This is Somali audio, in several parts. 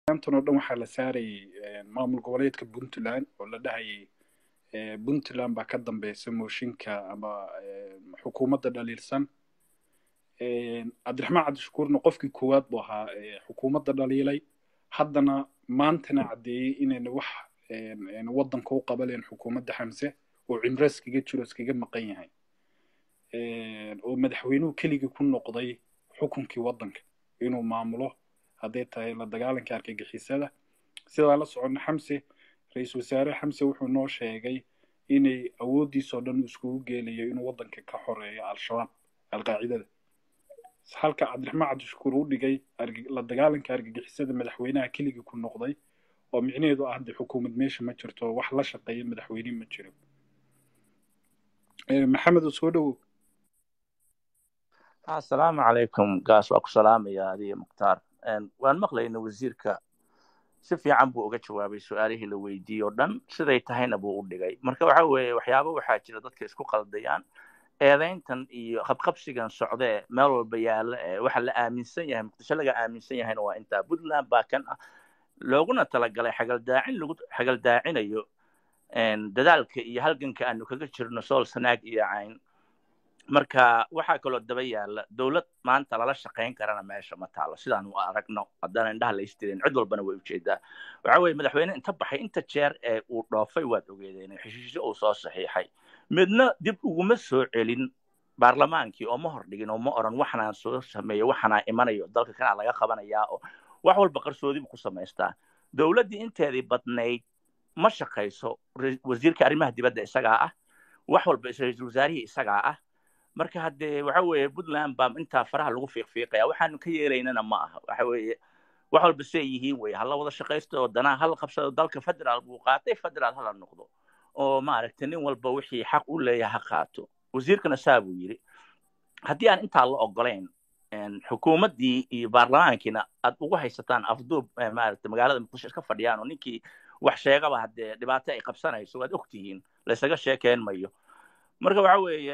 maantan oo dhan waxaa la saarayay maamul goboleedka puntland oo la dhahayay puntland baa ka dambeysa mooshinka ama xukuumadda dhaliilsan cabdiraxmaan cabdishakuurna qofkii koowaad buu ahaa xukuumadda dhaliilay haddana maantana caddeeyey inayna wax waddanka u qabaleen xukuumadda xamse oo cimro iskaga jiro iskaga maqan yahay oo madaxweynuhu keligii ku noqday xukunkii waddanka inuu maamulo hadday tahay la dagaalanka argagixisada sidaa la soconna xamse ra-iisul wasaare xamse wuxuu noo sheegay inay awooddiisoo dhan iskugu geelayo inuu waddanka ka xoreeyo al-shabaab alqaacidada halka cabdiraxmaan cabdishakuur u dhigay la dagaalanka argagixisada madaxweynaha keligii ku noqday oo micnaheedu ah de xukuumad meesha ma jirto wax la shaqeeya madaxweyne ma jiro maxamed oo soo dhowow asalaamu calaykum gaas waa ku salaamaya adiga mukhtaar waan maqlayna wasiirka si fiican buu uga jawaabay su-aalihii la weydiiyey oo dhan siday tahayna buu u dhigay marka waxa weeye waxyaaba waxaa jira dadka isku qaldayaan eedayntan iyo qabqabsigan socdee meel walba yaalla ee waxa la aaminsan yahay muqdisho laga aaminsan yahayna waa intaa puntland baa kan ah looguna talagalay xagaldaacin lagu xagaldaacinayo dadaalka iyo halganka aanu kaga jirno sool sanaag iyo cayn marka waxaa kaloo daba yaalla dowlad maanta lala shaqayn karana meesha ma taalo sidaanu aragno haddana indhaha la istireen cid walbana way ujeedaa waxa weeye madaxweyne inta baxay inta jeer ee uu dhoofay waad ogeedeen heshiisyo uu soo saxiixay midna dib uguma soo celin baarlamaankii oo ma hordhigin oo ma oran waxanaan soo sameeyo waxanaa imanayo dalka kanaa laga qabanayaa oo wax walba qarsoodibu ku samaystaa dowladdii inteedii badnayd ma shaqayso wasiirka arrimaha dibadda isagaa ah wax walba ra-iisul wasaarihii isagaa ah marka haddee waxa weeye puntland baa intaa faraha lagu fiiqfiiqaya waxaanu ka yeelaynana ma aha waxa weeye wax walba siay yihiin weye hala wada shaqaysto oo danaa hala qabsado dalka federaal buu qaatay federaal hala noqdo oo maaragtay nin walba wixii xaq u leeyahay ha qaato wasiirkana saa buu yidhi haddii aan intaa la ogolayn xukuumaddii iyo baarlamaankiina aad ugu haysataan afduub maaragtay magaalada muqdisho iska fadhiyaan oo ninkii wax sheegaba haddee dhibaato ay qabsanayso waad ogtihiin laysaga sheekeen mayo marka waxa weeye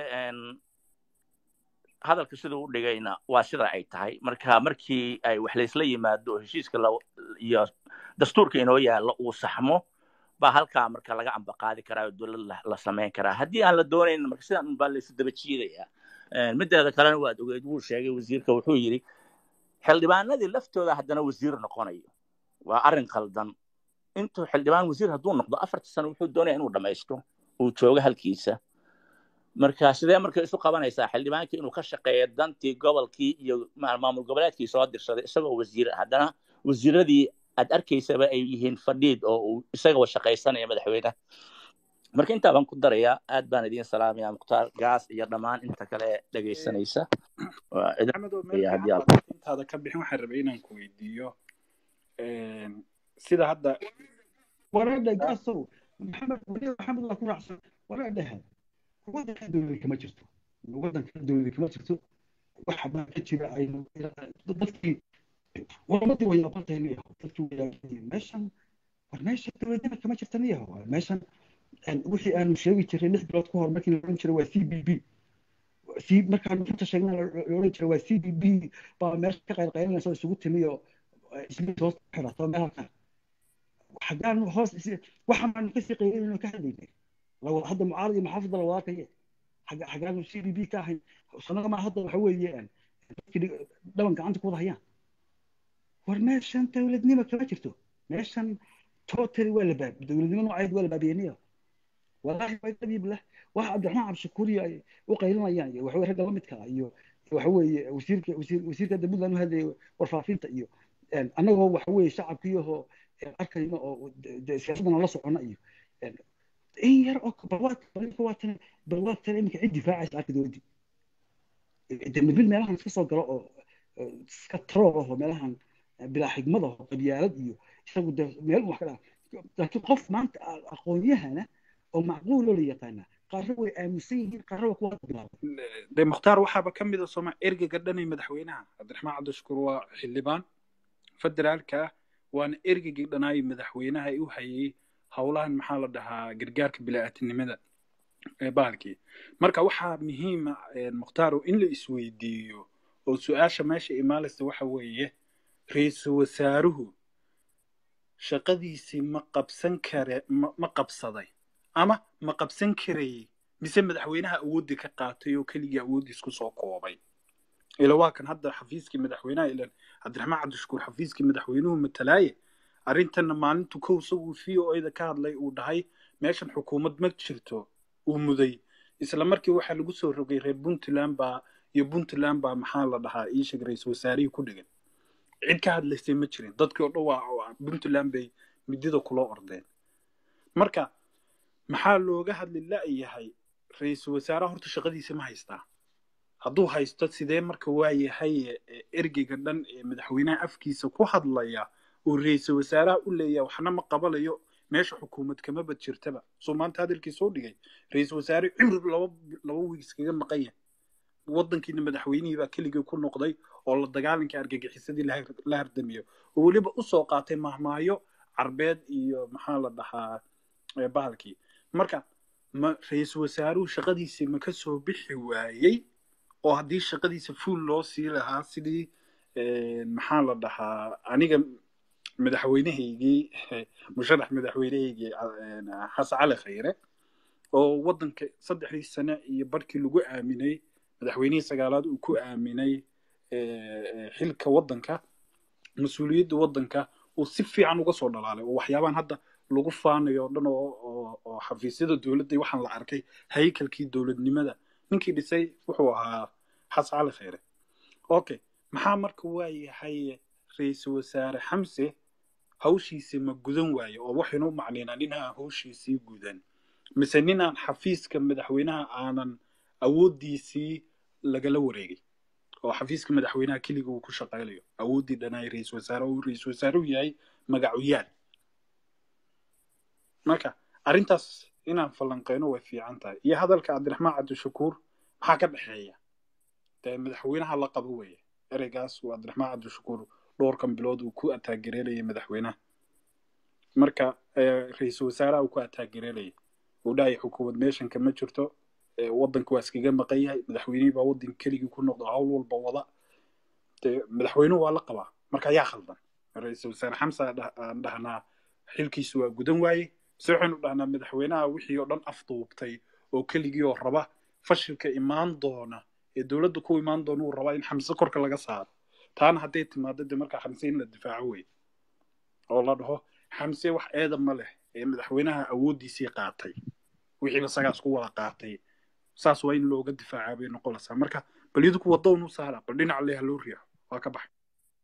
hadalka siduu u dhigayna waa sida ay tahay marka markii ay wax laysla yimaado oo heshiiska iyo dastuurka inoo yaallo uu saxmo baa halkaa marka laga ambaqaadi karaa oo dowlad la samayn karaa haddii aan la doonayn marka sidan unbaa laysu daba jiidayaa mideeda kalena waad ogeed wuu sheegay wasiirka wuxuu yidhi xildhibaanadii laftooda haddana wasiir noqonayo waa arrin khaldan intuu xildhibaan wasiir hadduu noqdo afarta sano wuxuu doonaya inuu dhammaysto uu joogo halkiisa marka sidee marka isu qabanaysaa xildhibaankii inuu ka shaqeeyo dantii gobolkii iyo maamul goboleedkii soo dirsaday isagoo wasiir haddana wasiiradii aad arkaysaba ay yihiin fadhiid oo uu isagaba shaqaysanaya madaxweynaha marka intaa baan ku darayaa aad baan idiin salaamaya mukhtaar gaas iyo dhammaan inta kale ee dhegaysanaysa intaada ka bixin waxaan rabay inaan ku weydiiyo sida hadda wareedha gaasow maxamed maxamed waa ku raacsan wareedhaha waddanka dowlada kama jirto waddanka dowlada kama jirto waxa baa ka jira aynu dadkii waramadii way yaabantahay niyaho dadkii way yaabantahay meeshan war meesha dowladnima kama jirta niyaho meeshan wixii aanu sheegi jiray lix bilood ka hor markii la odhan jiray waa c b b c markaanu runta sheegna la odhan jiray waa c b b baa meesha ka qaylqaylinaysa oo isugu timi oo ismiid hoos xirato meel halkan xaggaanu hoos waxaan baanu kasii qaylinayno ka hadlaynay hadda mucaarad iyo maxaafidda la wadaakaye xaggaanu c b b ka ahayn sanaga maa hadda waxa weeye dadkii dhaban gacanta ku wada hayaan war meeshan dowladnimo kama jirto meeshan totally waa la baab dowladnimo nooceed waa la baabiyeniya wallaahi waa dabiib leh waxa cabdiraxmaan cabdishakuuriya ay u qaylinayaan iyo waxa ragga la midka iyo waxa weeye wasiirka wasiir wasiirka hadda puntland u hadlayay warfaafinta iyo annagoo waxa weeye shacabkiiyahoo arkayno oo siyaasadana la socona iyo in yar oo balwaatan balwaatan iminka cid difaacaysa arka dowladdii dembil meelahan iska soo galo oo iska tarool aho meelahan bilaa xigmad aho qabyaalad iyo isagu de meel wax ka dhaa laakiin qof maanta aqoonyahana oo macquul oo la yaqaana qaarna way aaminsan yihiin qaarna waa kuwa bilaabay de mukhtaar waxaaba ka mid a sooma ergeyga dhanay madaxweynaha cabdiraxmaan cabdishakuur waa xildhibaan federaalka ah waana ergeygii dhanaayay madaxweynaha ay u hayay howlahan maxaa la dhahaa gargaarka bilaatinimada ee bahalkii marka waxaa muhiima mukhtaaro in la isweydiiyo oo su-aasha meesha imaalaysa waxa weeye ra-iisul wasaaruhu shaqadiisii ma qabsan kare ma ma qabsaday ama ma qabsan karayey mise madaxweynaha awooddii ka qaatay oo keligii awooddiis ku soo koobay ila waa kan hadda xafiiskii madaxweynaha ilan cabdiraxmaan cabdishakuur xafiiskii madaxweynuhu matalaaye arrintanna maalintu kow isaguu v o da ka hadlay uu dhahay meeshan xukuumad ma jirto uu muday isla markii waxaa lagu soo rogay reer puntland baa iyo puntland baa maxaa la dhahaa ii sheeg ra-iisul wasaarihii ku dhigan cid ka hadlaysay ma jirin dadkii oo dhan waa puntland bay midida kula ordeen marka maxaa looga hadli la-yahay ra-iisul wasaaraha horta shaqadiisa ma haystaa hadduu haysto sidee marka waa yahay ergeyga dhan ee madaxweynaha afkiisa ku hadlaya uu ra-iisul wasaaraha u leeyahay waxna ma qabalayo meesha xukuumad kama bad jirtaba soo maanta hadalkiisa u dhigay ra-iisul wasaare cimri laba laba wiig iskaga maqan yahay waddankiina madaxweynihii baa keligii ku noqday oo la dagaalanka argagixisadii la hardamiyo oo weliba usoo qaatay mahmaayo carbeed iyo maxaa la dhahaa bahalkii marka ma ra-iisul wasaaruhu shaqadiisii ma ka soo bixi waayey oo haddii shaqadiisa fuul loo sii lahaa sidii maxaa la dhahaa aniga madaxweynahaygii musharax madaxweynahaygii xasan cali khayre oo waddanka saddexdii sane iyo barhkii lagu aaminay madaxweynihii sagaalaad uu ku aaminay xilka waddanka mas-uuliyadda waddanka uu si fiican uga soo dhalaalay oo waxyaabahan hadda lagu faanayo o dhan oo oo xafiisyada dowladda waxaan la arkay haykalkii dowladnimada ninkii dhisay wuxuu ahaa xasan cali khayre okay maxaa marka waa yahay ra-iisul wasaare xamse hawshiisi ma gudan waaye oo waxaynu u macnaynaa nin aan hawshiisii gudan mise nin aan xafiiska madaxweynaha aanan awooddiisii lagala wareegay oo xafiiska madaxweynaha keliga uu ku shaqaynayo awooddii dhanaay ra-iisul wasaare uu ra-iisul wasaare u yahay magacuyaal marka arrintaas inaan falanqeyno way fiican tahay iyo hadalka cabdiraxmaan cabdishakuur maxaa ka dhexeeya dee madaxweynaha la qabo weeye ereygaas uu cabdiraxmaan cabdishakuur dhowrkan bilood uu ku ataagereelayay madaxweynaha marka ra-iisul wasaaraha uu ku ataagereelayay uu dhahaya xukuumad meeshan kama jirto waddanka waa iskaga maqan yahay madaxweynihii baa waddanka keligii ku noqda hawl walba wada dee madaxweynuhu waa la qabaa marka ayaa khaldan ra-iisul wasaare xamsa aan dhahnaa xilkiisu waa gudan waaye mise waxaynu dhahnaa madaxweynaha wixii oo dhan afduubtay oo keligii oo raba fashilka imaan doona ee dowladda ku imaan doona uu rabaa in xamse korka laga saaro taana hadday timaado dee markaa xamse in la difaaco wey oo la dhaho xamse wax eeda ma leh ee madaxweynaha awooddiisii qaatay wixiiba sagaas ku wada qaatay saas waa in looga difaacaa bay noqonaysaa marka bal idinku waddoon u saara bal dhinac leha loo riixo waa ka baxay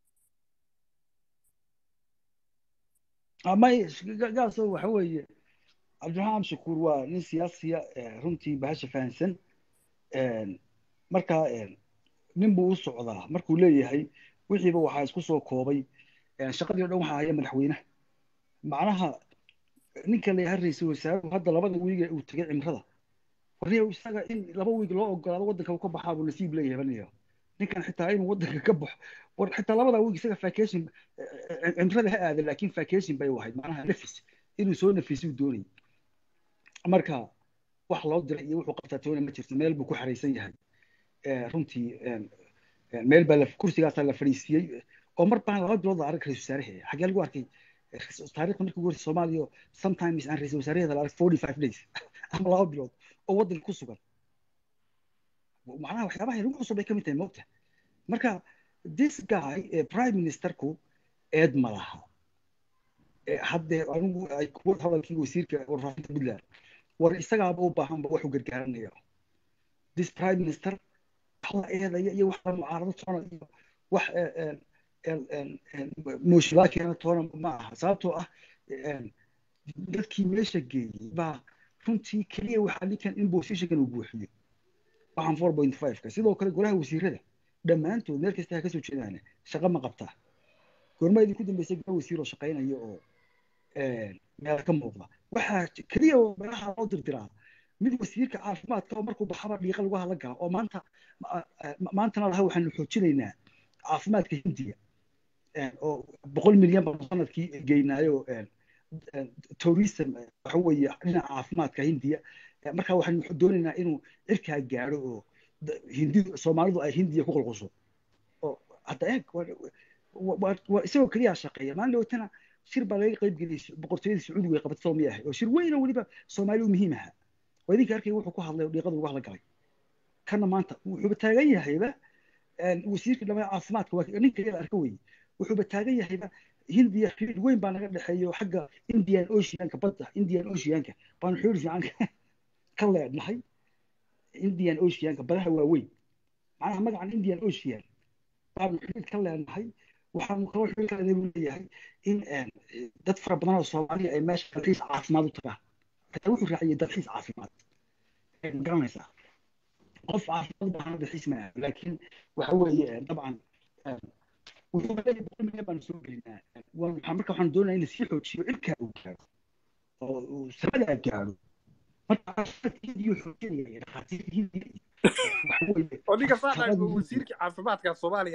may gaaso waxa weeye cabdiraxmaan shakuur waa nin siyaasiya runtii bahasha fahansan marka nin buu u socdaa markuu leeyahay wixiiba waxaa isku soo koobay shaqadii o dhan waxaa haya madaxweynaha macnaha ninka la yahay ra-iisul wasaaruhu hadda labada wiige uu tegay cimrada warniya isaga in laba wiig loo ogolaado waddanka uu ka baxaa buu nasiib leeyahay baniyo ninkan xitaa inuu waddanka ka baxo war xitaa labada wiig isaga vacation cimrada ha aada laakiin vacation bay u ahayd macnaha nafis inuu soo nafisuu doonayay marka wax loo diray iyo wuxuu qabtaa toona ma jirto meel buu ku xaraysan yahay runtii meel baa kursigaasaa la fadhiisiiyey oo mar baan laba bilood la arag ra-isul wasaaraheeda xagee lagu arkay taariikhda markii ugu horreysay soomaaliya sometimes aan ra-isul wasaaraheeda la arag forty five days ama laba bilood oo waddanka ku sugan macnaha waxyaabaha lagu cusub bay ka mid tahay moogta marka this guy prime ministerku eed ma laha haddee anigu ay kuwa hadalkii wasiirka warfaafinta puntland war isagaaba u baahanba waxu gargaaranaya this prime minister wax la eedaya iyo wax la mucaarado toona iyo wax mooshilaa keena toona ma aha sababtoo ah dadkii meesha geeyey baa runtii keliya waxaa ninkan in positionkan uu buuxiyo waxaan four point five ka sidoo kale golaha wasiirada dhammaantood meel kasta ha kasoo jeedaan shaqo ma qabtaa goorma idinku dambeysay golaha wasiir oo shaqaynaya oo meel ka muuqda waxaa keliya oo meelaha loo dirdiraa mid wasiirka caafimaadka oo markuu baxaba dhiiqa lagu hadla gala oo maanta maantana laha waxaanu xoojinaynaa caafimaadka hindiya oo boqol milyan baan sanadkii geynaayo tourism waxa weeye dhinaca caafimaadka hindiya marka waxaanu doonaynaa inuu cirkaa gaadho oo hindidu soomaalidu ay hindiya ku qulquso oo hadda eeg waa isagoo keliya shaqeeya maalin dhowtana shir baa laga qayb geliyey boqortooyadii sacuudiga ay qabatay soomiya ahay oo shir weyn oo weliba soomaali u muhiim ahaa oo idinka arkay wuxuu ku hadlay oo dhiiqada uga hadla galay kana maanta wuxuuba taagan yahayba wasiirkii dhammaan caafimaadka waa ninka yada arka weye wuxuuba taagan yahayba hindiya xiriir weyn baa naga dhexeeyo xagga indian oceanka badda indian oceanka baanu xiriir fiican ka leednahay indian oceanka badaha waaweyn macnaha magacan indian ocean baanu xiriir ka leednahay waxaanu kaloo xiriir ka leedahay buu leeyahay in dad fara badan oo soomaaliya ay meesha dalxiis caafimaad u tagaan xitaa wuxuu raaciyay dalxiis caafimaad garanaysaa qof caafimaad baahan dalxiis ma aado laakiin waxa weeye dabcan wuxuu leeyahay boqol milyan baanu soo gelinaa waxaa marka waxaan doonaya in lasii xoojiyo cirkaa uu gaaro oo samadaa gaaro marka hindiyu xoojinaya dhakhaatiirta hindiya oo ninka saaqay wasiirkii caafimaadka soomaaliya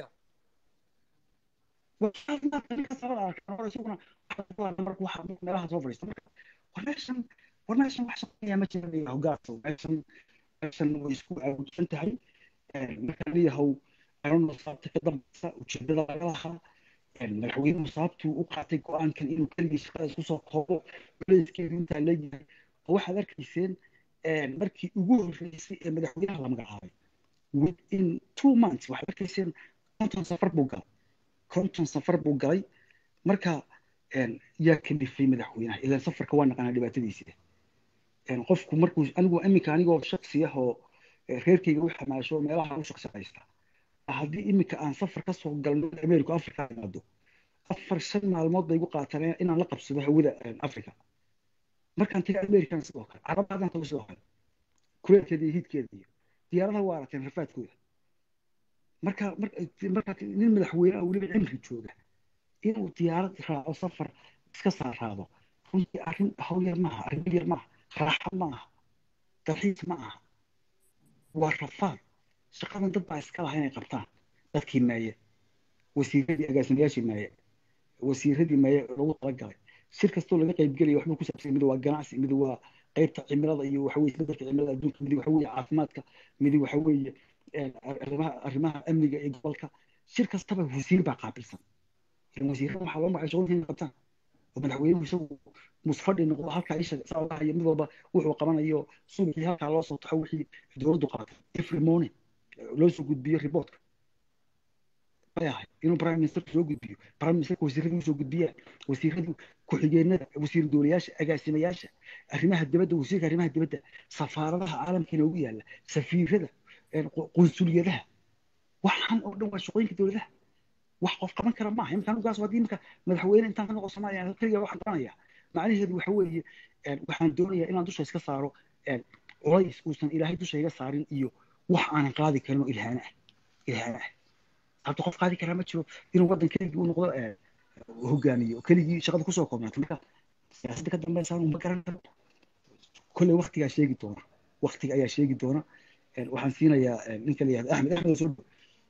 meelaha soo fadhiista marka war meeshan war meeshan wax shaqeeyaa ma jira hogaanka meeshan meeshan way isku aawusan tahay marka leeyahow arano saabta ka dambaysa ujeedada laga lahaa madaxweynuhu sababtuu u qaatay go-aankan inuu keligii shaqada isku soo koobo culeyskeedu intaa leeyahay oo waxaad arkayseen markii ugu horreysay ee madaxweynaha la magacaabay within two months waxaad arkayseen konton safar buu galay konton safar buu galay marka yaa kalifay madaxweynaha ilaan safarka waa naqanaa dhibaatadiisa qofku markuu anigu iminka anigoo shaksi ah oo reerkayga u xamaasho meelaha u shaqshaqaysta haddii iminka aan safar ka soo galno america africa imaado afar shan maalmood bay igu qaataan inaan la qabsado hawada africa markaan taga american sidoo kale carabda haddaan tago sidoo kale kuleelkeeda iyo hiidkeeda iyo diyaaradaha waa arateen rafaadkooda marka marka nin madaxweyne weliba cimri jooga inuu diyaarad raaco safar iska saaraado runtii arrin hawl yar maaha arrin yar maaha raaxo maaha dalxiis ma aha waa rafaad shaqadan dad baa iska laha inay qabtaan dadkii meeye wasiiradii agaasimayaashii meeye wasiiradii meeye lagu talagalay shir kastoo laga qaybgelaya waxbuu ku saabsan mid waa ganacsi mid waa qaybta cimilada iyo waxa weye isbedelka cimilada adduunka mid waxa weeye caafimaadka mid waxa weeye arrimaha arrimaha amniga ee gobolka shir kastaba wasiir baa qaabilsan wasiirada waxaa loo magacay shaqooyinka inay qabtaan oo madaxweynuhu isagu musfadhi noqdo halkaa isha saa uga hayo mid walba wuxuu qabanayo subaxii halkaa loo soo taxo wixii dowladdu qabatay every morning loo soo gudbiyo reportka ayahay inuu prime ministerku soo gudbiyo prime ministerka wasiiradii usoo gudbiyaan wasiiradii ku-xigeenada wasiir dowlayaasha agaasimayaasha arrimaha dibadda wasiirka arrimaha dibadda safaaradaha caalamka inoogu yaalla safiirada qunsuliyadaha waxaan oo dhan waa shaqooyinka dowladaha wax qof qaban kara maaha imika anugaas haddii imika madaxweyne intaan ka noqo soomaaliya keliya waxaan qabanaya macnaheedu waxa weeye waxaan doonayaa inaan dusha iska saaro culays uusan ilaahay dusha iga saarin iyo wax aanan qaadi karin oo ilhaana ah ilhaana ah hadda qof qaadi karaa ma jiro inuu waddan keligii u noqdo hogaamiyo oo keligii shaqada kusoo koobnaato marka siyaasadda ka dambeysaan uma garan karo kolley waktigaa sheegi doona waktiga ayaa sheegi doona waxaan siinayaa ninka la yihahdo axmed axmed soo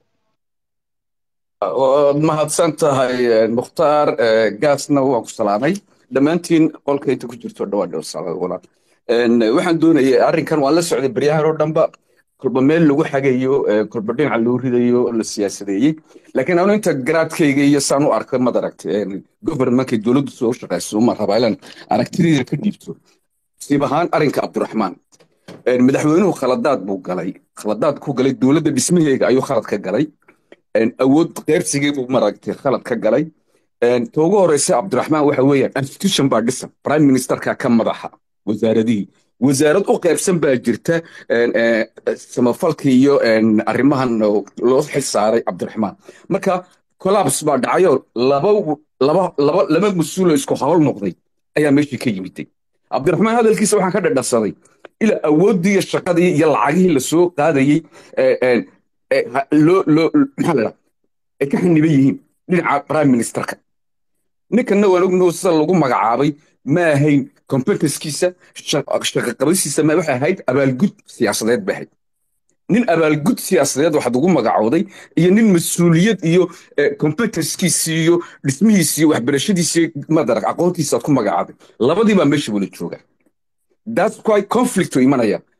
waad mahadsan tahay mukhtaar gaasna waan ku salaamay dhammaantiin qolka inta ku jirto dhawaa dhow salaad waxaan doonayay arrinkan waan la socday baryahan oo dhanba kolba meel lagu xagayo kolba dhinaca loo ridayo la siyaasadeeyey laakiin anu inta garaadkayga iyo saan u arkay mad aragtay governementkay dowladdu soo shaqayso uma rabaa ilan aragtideeda ka dhiibto siib ahaan arrinka cabdiraxmaan madaxweynuhu khaladaad buu galay khaladaad ku galay dowladda dhismaheega ayuu khalad ka galay awood qeyrsigii buu maragtay khalad ka galay ta ugu horeysa cabdiraxmaan waxa weeyaan institution baa dhisan prime ministerka ka madaxa wasaaradihii wasaarad u qaybsan baa jirta samafalka iyo arrimahan loo xil saaray cabdiraxmaan marka collapse baa dhacayo laba laba laba laba mas-uul oo isku hawl noqday ayaa meeshii ka yimiday cabdiraxmaan hadalkiisa waxaan ka dhadhasaday ilaa awooddii iyo shaqadii iyo lacagihii lasoo qaadayey loo loo maxaa la ay ka xaniban yihiin dhinaca prime ministerka ninkanna waan ognaho sida lagu magacaabay ma ahayn competencekiisa shaqaqabasiisa ma waxay ahayd abaalgud siyaasadeed bay ahayd nin abaalgud siyaasadeed waxaad ugu magacowday iyo nin mas-uuliyad iyo competencekiisi iyo dhismihiisi iyo waxbarashadiisi madarag aqoontiisa aad ku magacaabay labadii baa meesha wala jooga that's quite conflict u imanaya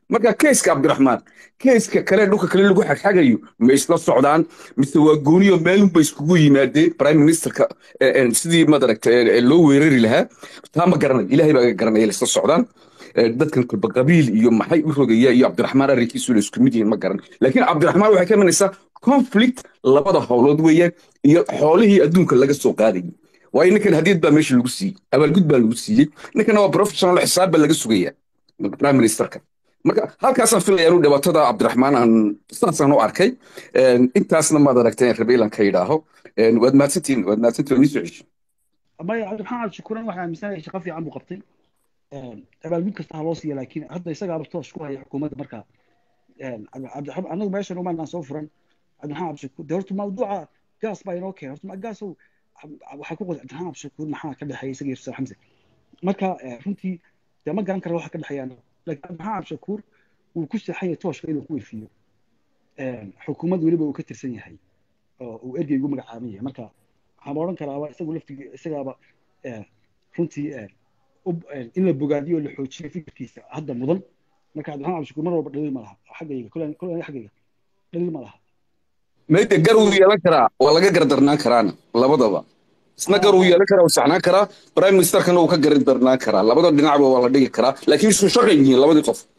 marka keyska cabdiraxmaan keyska kale dhulka kale lagu xagxagayo ma isla socdaan mise waa gooniyo meelunba iskugu yimaadeen prime ministerka sidii madaragta loo weerari lahaa taa ma garanay ilaahay baa garanaya la isla socdaan dadkan kulba qabiil iyo maxay u rogaya iyo cabdiraxmaan arrinkiisu la isku mid yihiin ma garan laakiin cabdiraxmaan waxay ka imanaysaa conflict labada howlood weeyaan iyo xoolihii adduunka laga soo qaadayay waayo ninkan hadiyad baa meesha lagu siiyey abaalgud baa lagu siiyey ninkana waa professional xisaab baa laga sugaya prime ministerka marka halkaasaan filaya inuu dhibaatada cabdiraxmaan aan saasaan u arkay intaasna maad aragtay rabe ilan ka yidhaaho waad mahadsantihin waad mahadsantihin waa nii soo cesho maya cabdiraxmaan cabdishakuuran waxaa aaminsanahay shaqo fiican buu qabtay abaalgud kasta ha loo siiya laakiin hadda isagaaba toos ku haya xukuumadda marka anagu meeshan umaan aan soo furan cabdiraxmaan cabdishakuur de horta mawduuca gaas baa inoo keenay horta gaasow waxaa ku qoday cabdiraxmaan cabdishakuur maxaa ka dhexeeya isaga iyo xamse marka runtii dee ma garan kara waxa ka dhexeeyaan laakiin cabdiraxmaan cabdishakuur wuu ku seexan yahay tooshka inuu ku wefiyo xukuumad weliba uu ka tirsan yahay oo uu ergey ugu magacaaban yahay marka waxaan odhan karaaba isagu laftig isagaaba runtii in la bogaadiyo oo la xoojiyo fikirkiisa hadda mudan marka cabdiraxmaan cabdishakuur mar walba dhaliil ma laha xaggayga kule kule xaggayga dhaliil ma laha mayde gar wuu yeelan karaa waa laga gardarnaan karaana labadaba isna gar wuu yeelan karaa wuu saxnaan karaa prime ministerkana wuu ka gardarnaan karaa labada dhinacba waa la dhigi karaa laakiin isu shaqay yihiin labadii qof